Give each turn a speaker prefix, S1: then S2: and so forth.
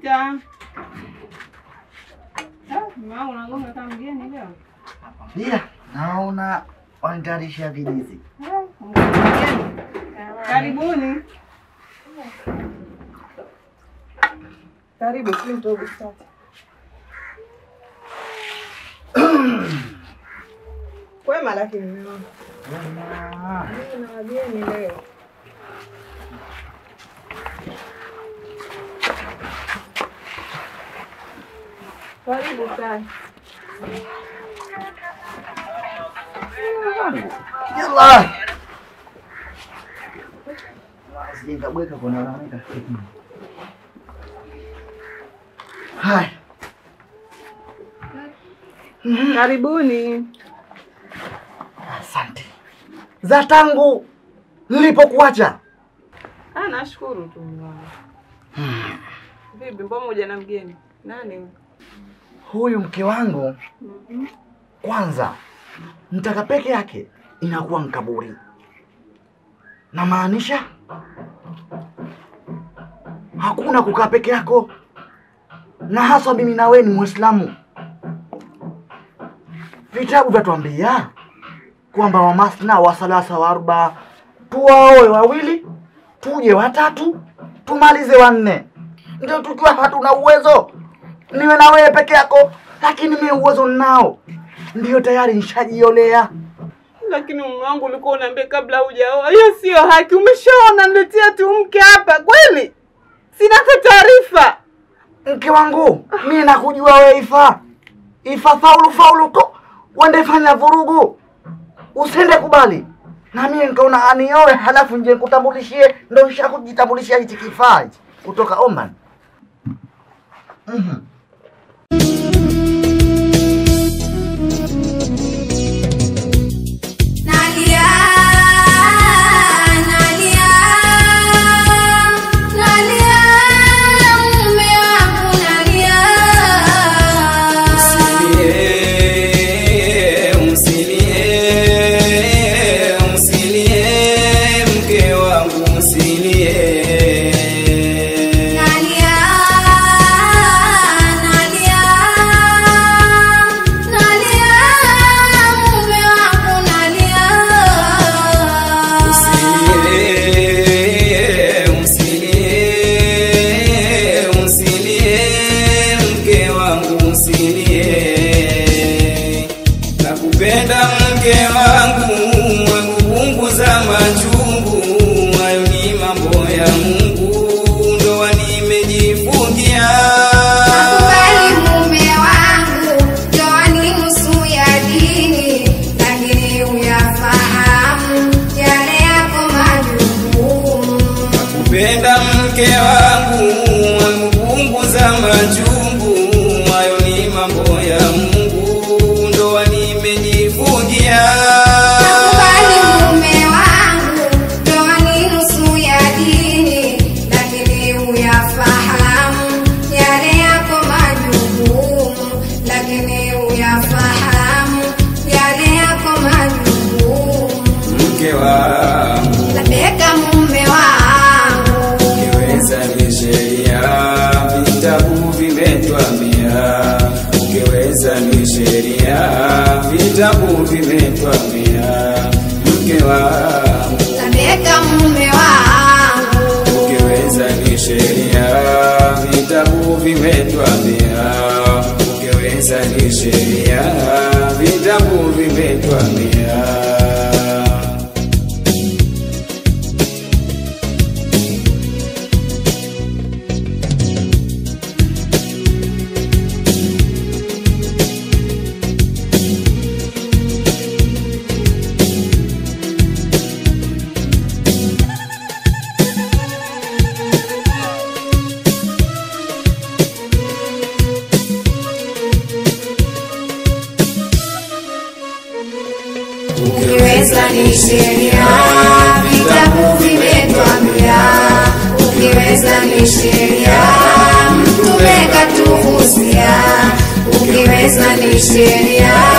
S1: Pita. Ah, mama unagonga kama mgeni leo.
S2: Ila naona wanitayarisha vidizi.
S1: Ah, mgeni. Karibuni. Karibu si mtogo sasa. Kwema lakini mume wangu.
S2: Wema.
S1: Mimi na wageni leo. Karibu sana.
S2: Yalla. Sijikabweka kwa nalalamika. Hai.
S1: Karibuni.
S2: Asante. Za tangu nilipokuacha.
S1: Ah, nashukuru tu mume wangu. Vipi, mbona moja na mgeni? Nani huyu?
S2: Huyu mke wangu kwanza mtaka peke yake inakuwa mkaburi. Namaanisha hakuna kukaa peke yako, na haswa mimi na wewe ni Muislamu. Vitabu vyatuambia kwamba wamasna wa salasa wa arba, tuwaoe wawili, tuje watatu, tumalize wanne. Ndio tukiwa hatuna uwezo niwe na wewe peke yako, lakini mimi uwezo ninao, ndio tayari nishajiolea.
S1: Lakini mume wangu ulikuwa unaambia kabla hujaoa. Hiyo sio haki. Umeshaona niletea tu mke hapa kweli? Sina hata taarifa.
S2: Mke wangu, mimi nakujua wewe Ifa. Ifa faulu faulu tu, uende fanya vurugu, usende kubali. Na mimi nikaona anioe, halafu nje nikutambulishie, ndio nishakujitambulishia hichi kifaa hichi kutoka Oman. Mhm.
S3: Nalia, nalia, nalia, mume wangu nalia.
S4: Msilie, msilie, msilie, mke wangu msilie.
S3: Nalia, nalia, nalia, mume wangu nalia.
S4: Msilie, msilie, msilie, mke wangu msilie. Nakupenda mke wangu, wangu punguza machungu, hayo ni mambo ya Mungu, ndoa nimejifungia.
S3: Nakubali mume wangu, ndoa ni nusu ya dini, lakini uyafahamu yale yako majukumu.
S4: Kupenda mke wangu wangu punguza machungu, hayo ni mambo ya Mungu, ndoa nimejifungia.
S3: Nakubali mume wangu, ndoa ni nusu ya dini, lakini uyafahamu yale yako majukumu, lakini uyafahamu yale yako majukumu.
S4: Mke wangu
S3: Labeka mume wangu
S4: ukiweza ni sheria, vitabu vimetwambia. Ukiweza ni sheria, vitabu vimetwambia. Mke wangu
S3: Tabeka mume wangu
S4: Ukiweza ni sheria, vitabu vimetwambia. Ukiweza ni sheria, vitabu vimetwambia.
S3: Ukiweza ni sheria Vitabu vimetwambia Ukiweza ni sheria Mtume katuhusia Ukiweza ni sheria